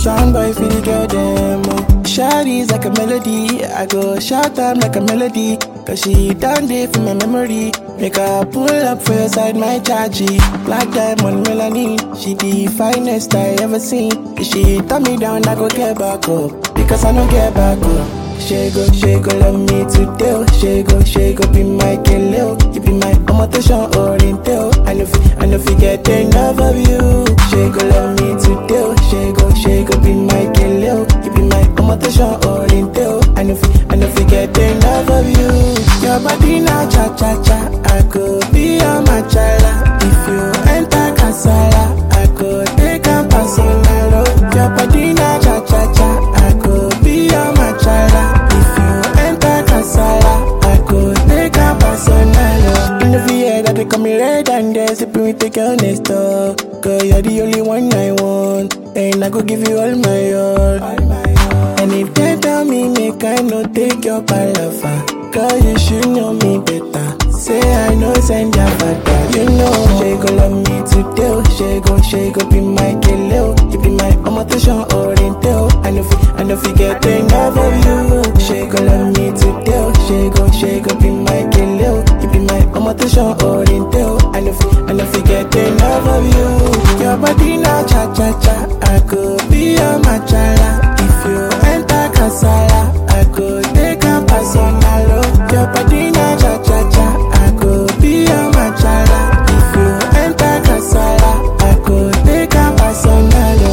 Sound boy for the girl them. Oh. Shawty's like a melody. I go shout them like a melody. Cause she done it for my memory. Make her pull up for your side, my chargy. Black diamond melanin. She the finest I ever seen. If she turn me down, I go get back up. Because I don't get back up. She go, she go love me today. oh. She go, she go be my killer. You be my omotation oriental. I know, fi- I know, fi get enough of you. She go love me today. oh. She go, she go be my killer. You be my omotation oriental. I know, fi- I know, fi get enough of you. Your body na cha cha cha. I could be your machala. If you enter casala, I could take a personal. oh. Your body na cha cha cha. I could be your machala. If you enter casala, I could take a personal. oh. In the VA that they call me red and they sipping with the girl next door. Girl, you're the only one I want. And I go give you all my all. All my all. And if they tell me make I no take your palaver Girl, you should know me better Say I know send your father You know She go love me today oh. She go, she go be my killer oh. You be my omotation oriental I know fi, I know fi get enough of you She go love me today oh. She go, she go be my killer oh. You be my omotation oriental I know fi, I know fi get enough of you Your body na cha cha cha I could be your machala If you enter casala I could take a personal oh. Your body na cha cha cha I could be your machala If you enter casala I could take a personal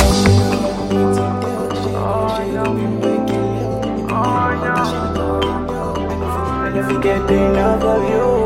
oh. If you get enough of you